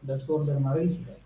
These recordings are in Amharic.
በሱ ኦርደር ማድረግ ይችላል።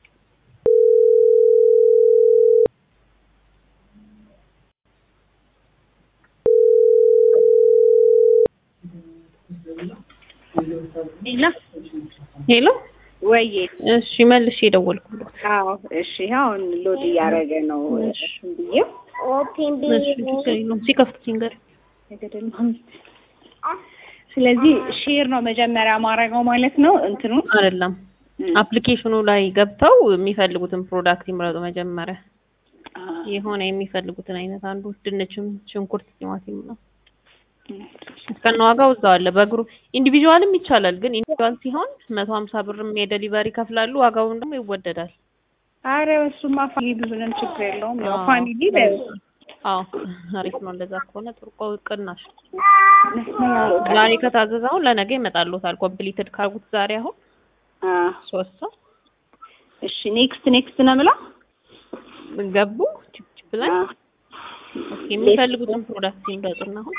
ሄሎ ሄሎ ወይዬ እሺ መልሼ የደወልኩለት አዎ እሺ አሁን ሎድ እያደረገ ነው እሱን ብዬ እሺ ችግር የለውም ሲከፍት ሲንገር የገደል ማሚት ስለዚህ ሼር ነው መጀመሪያ ማድረገው ማለት ነው እንትኑ አይደለም አፕሊኬሽኑ ላይ ገብተው የሚፈልጉትን ፕሮዳክት ይምረጡ መጀመሪያ የሆነ የሚፈልጉትን አይነት አንዱ ድንችም ሽንኩርት ቲማቲም ነው እስከነ ዋጋው እዛው አለ በእግሩ ኢንዲቪዥዋልም ይቻላል ግን ኢንዲቪዥዋል ሲሆን መቶ ሀምሳ ብርም የደሊቨሪ ይከፍላሉ ዋጋውን ደግሞ ይወደዳል አረ እሱማ ፋሚሊ ብዙንም ችግር የለውም ያው አዎ። ፋሚሊ አዎ አሪፍ ነው እንደዛ ከሆነ ጥሩ ቆ- ቅናሽ ዛሬ ከታዘዘ አሁን ለነገ ይመጣልዎታል ኮምፕሊትድ ካርጉት ዛሬ አሁን ሶስት ሰው እሺ ኔክስት ኔክስት ነው የምለው ገቡ ቺፕ ቺፕ ላይ አ፣ ኦኬ የሚፈልጉትን ፕሮዳክት ይምረጡና አሁን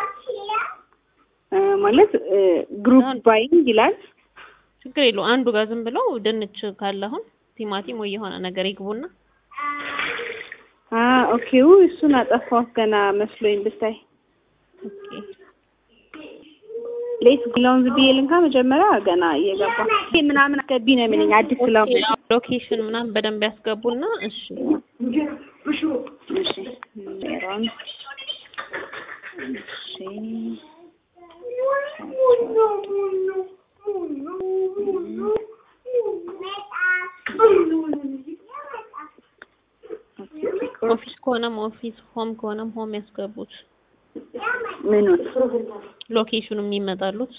አ፣ ማለት ግሩፕ አንድ- ባይንግ ይላል ችግር የለው አንዱ ጋር ዝም ብለው ድንች ካለ አሁን ቲማቲም ወይ የሆነ ነገር ይግቡና አ ኦኬ ው እሱን አጠፋሁት ገና መስሎኝ ብታይ ኦኬ ሌት ግላውን ዝም ብዬ ልንካ መጀመሪያ ገና እየገባ ይሄ ምናምን አስገቢ ነው የሚለኝ አዲስ ስለሆነ ሎኬሽን ምናምን በደንብ ያስገቡና እሺ እሺ ሜሮን እሺ ኦፊስ ከሆነም ኦፊስ ሆም ከሆነም ሆም ያስገቡት ምኑን ሎኬሽኑ የሚመጣሉት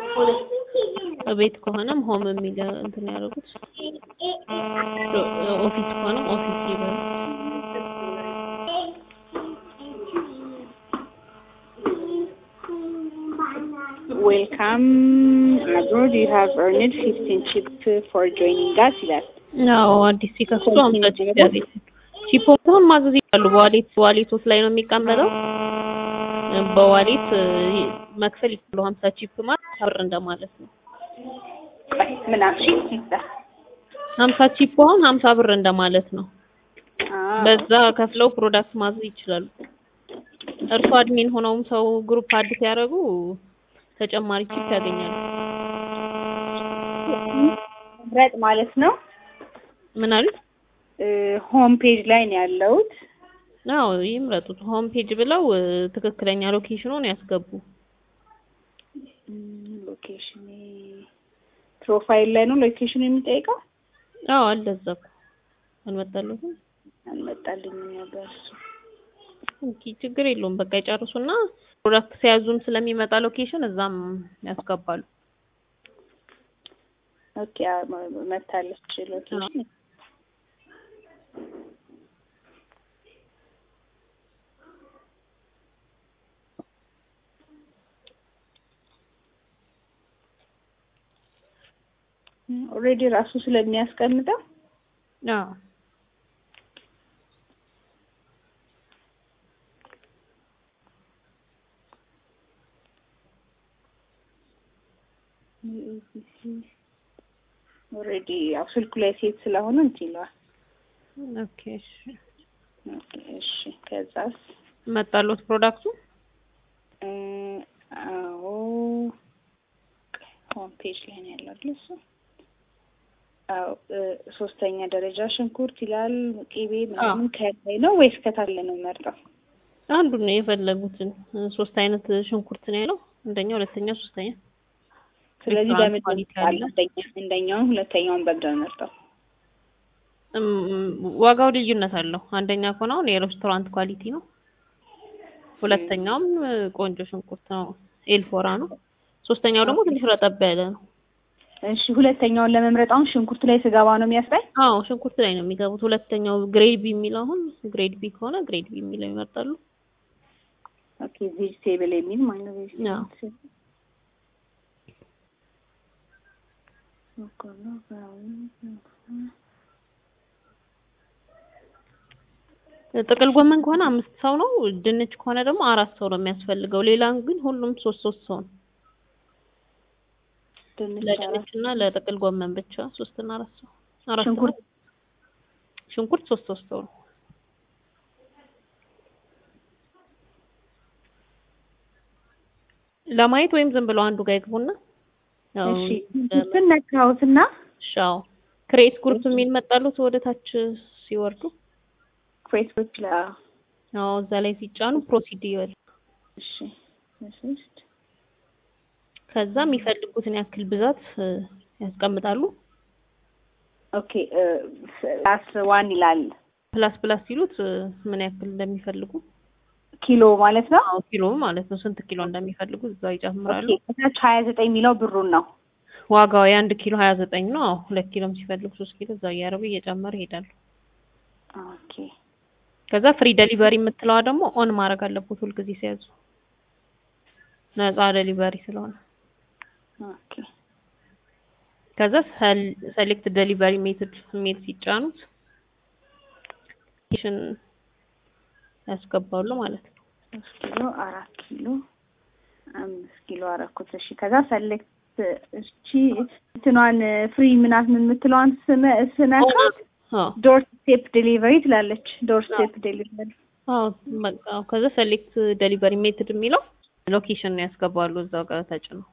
ቤት ከሆነም ሆም የሚገ እንትን ያደርጉት ሎ- ኦፊስ ከሆነም ኦፊስ ይበሉ ዌልካም አብሮድ ዩ ሃቭ earned 15 ቺፕ ፎር ጆይኒንግ us ይላል አዎ አዲስ ሲከፍቱ አምሳ ቺፕ ያገኛል ቺፕ አሁን ማዘዝ ይችላሉ በዋሌት ዋሌቶት ላይ ነው የሚቀመጠው በዋሌት እ, መክፈል ይችላሉ ሀምሳ ቺፕ ማለት ብር እንደማለት ነው ቆይ ምን አልሽ ይላል ሀምሳ ቺፕ አሁን ሀምሳ ብር እንደማለት ነው አ በዛ ከፍለው ፕሮዳክት ማዘዝ ይችላሉ እርሱ አድሚን ሆነውም ሰው ግሩፕ አድ ሲያደርጉ ተጨማሪ ቺፕ ያገኛሉ ምረጥ ማለት ነው ምን አሉ ሆም ፔጅ ላይ ነው ያለሁት አዎ ይምረጡት ሆም ፔጅ ብለው እ, ትክክለኛ ሎኬሽኑን ያስገቡ ሎኬሽን ፕሮፋይል ላይ ነው ሎኬሽን የሚጠይቀው አዎ አለ እዛ እኮ አልመጣልዎትም አልመጣልኝም ነበር እሱ ኦኬ ችግር የለውም በቃ ይጨርሱና ፕሮዳክት ሲያዙም ስለሚመጣ ሎኬሽን እዛም ያስገባሉ ኦኬ አ- መ- መታለች ሎኬሽን ኦልሬዲ ራሱ ስለሚያስቀምጠው አዎ ኦልሬዲ ያው ስልኩ ላይ ሴት ስለሆነ እንትን ይለዋል። ኦኬ እሺ ኦኬ፣ እሺ ከዛስ መጣልዎት ፕሮዳክቱ እ፣ አዎ ሆም ፔጅ ላይ ነው ያለው አይደል እሱ? አዎ እ፣ ሶስተኛ ደረጃ ሽንኩርት ይላል። ቅቤ ምናምን ከላይ ነው ወይስ ከታች ላይ ነው የምመርጠው? አንዱን ነው የፈለጉትን እ፣ ሶስት አይነት ሽንኩርት ነው ያለው አንደኛ ሁለተኛ ሶስተኛ ስለዚህ ሬስቶራንት በምን ኳሊቲ አለ? አለ። አንደኛ አንደኛውን ሁለተኛውን በምንድን ነው የምመርጠው? እም፣ ዋጋው ልዩነት አለው አንደኛ ከሆነ አሁን የሬስቶራንት ኳሊቲ ነው ሁለተኛውም እ፣ ቆንጆ ሽንኩርት ነው ኤልፎራ ነው ሶስተኛው ደግሞ ትንሽ ረጠብ ያለ ነው እሺ ሁለተኛውን ለመምረጥ አሁን ሽንኩርት ላይ ስገባ ነው የሚያስጠኝ? አዎ ሽንኩርት ላይ ነው የሚገቡት ሁለተኛው ግሬድ ቢ የሚለው አሁን ግሬድ ቢ ከሆነ ግሬድ ቢ የሚለው ይመርጣሉ ኦኬ ቬጅቴብል የሚል ማለት ነው። አዎ። ቬጅቴብል በቆሎ፣ ብራውን፣ ጥቅል ጎመን ከሆነ አምስት ሰው ነው ድንች ከሆነ ደግሞ አራት ሰው ነው የሚያስፈልገው ሌላ ግን ሁሉም ሶስት ሶስት ሰው ነው ድንች አራት ለድንች እና ለጥቅል ጎመን ብቻ ሶስት እና አራት ሰው አራት ሰው ሽንኩርት ሽንኩርት ሶስት ሶስት ሰው ነው። ለማየት ወይም ዝም ብለው አንዱ ጋር ይግቡና ያው እሺ ሽንኩርትን ነካሁትና ሻው ክሬት ግሩፕ የሚል መጣሉት ወደ ታች ሲወርዱ ፌስቡክ ላይ አዎ እዛ ላይ ሲጫኑ ፕሮሲድ ይበል እሺ ሶስት ከዛ የሚፈልጉትን ያክል ብዛት እ፣ ያስቀምጣሉ። ኦኬ ፕላስ ዋን ይላል ፕላስ ፕላስ ሲሉት እ፣ ምን ያክል እንደሚፈልጉ ኪሎ ማለት ነው። አዎ ኪሎ ማለት ነው። ስንት ኪሎ እንደሚፈልጉ እዛው ይጨምራሉ። ኦኬ ከታች ሀያ ዘጠኝ የሚለው ብሩን ነው። ዋጋው የአንድ ኪሎ ሀያ ዘጠኝ ነው። አዎ ሁለት ኪሎም ሲፈልጉ ሶስት ኪሎ እዛው እያደረጉ እየጨመረ ይሄዳሉ። ኦኬ ከዛ ፍሪ ደሊቨሪ የምትለዋ ደግሞ ኦን ማድረግ አለበት ሁልጊዜ ሲያዙ ነፃ ደሊቨሪ ስለሆነ ኦኬ ከዛ ሰሌክት ደሊቨሪ ሜትድ የሚል ሲጫኑት ሽን ያስገባሉ ማለት ነው። ሶስት ኪሎ አራት ኪሎ አምስት ኪሎ አረኩት። እሺ ከዛ ሰሌክት እቺ እንትኗን ፍሪ ምናት ምን የምትለዋን ስመ ስነካ አዎ ዶር ስቴፕ ዴሊቨሪ ትላለች። ዶር ስቴፕ ዴሊቨሪ አዎ በቃ ከዛ ሰሌክት ደሊቨሪ ሜትድ የሚለው ሎኬሽን ነው ያስገባሉ እዛው ጋር ተጭነው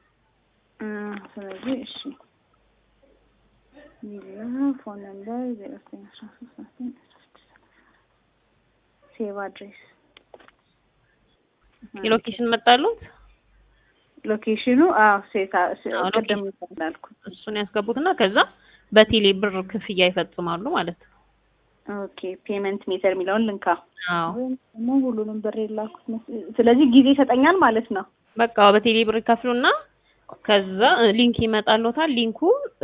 ስለዚህ እሺ ሚላ ፎን ነምበር ዜሮ ዘጠኝ አስራ ሶስት አስራ ዘጠኝ አስራ ስድስት ሴቭ አድሬስ የሎኬሽን መጣሉት ሎኬሽኑ አዎ ሴታ አዎ፣ ቅድም እንዳልኩት እሱን ያስገቡትና ከዛ በቴሌ ብር ክፍያ ይፈጽማሉ ማለት ነው። ኦኬ ፔመንት ሜተር የሚለውን ልንካ አዎ ወይም ደግሞ ሁሉንም ብር የላኩት መስ- ስለዚህ ጊዜ ይሰጠኛል ማለት ነው። በቃ በቴሌ ብር ይከፍሉና ከዛ እ፣ ሊንክ ይመጣልዎታል። ሊንኩ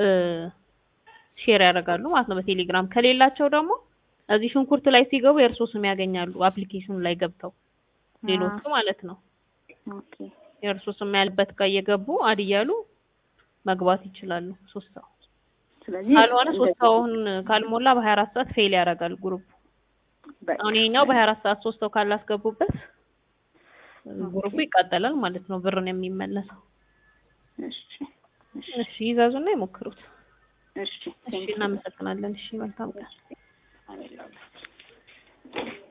ሼር ያደርጋሉ ማለት ነው በቴሌግራም። ከሌላቸው ደግሞ እዚህ ሽንኩርት ላይ ሲገቡ የእርሶ ስም ያገኛሉ አፕሊኬሽኑ ላይ ገብተው ሌሎቹ ማለት ነው። ኦኬ የእርሶ ስም ያለበት ጋር እየገቡ አድ እያሉ መግባት ይችላሉ። ሶስት ሰው ስለዚህ ካልሆነ ሶስት ሰውን ካልሞላ በሀያ አራት ሰዓት ፌል ያደርጋል ግሩፕ። በቃ አሁን ይሄኛው በሀያ አራት ሰዓት ሶስት ሰው ካላስገቡበት ግሩፑ ይቃጠላል ማለት ነው። ብር ነው የሚመለሰው። እሺ እሺ እሺ ይዛዙና ይሞክሩት። እሺ እሺ እናመሰግናለን። እሺ መልካም ቀን። አሜን።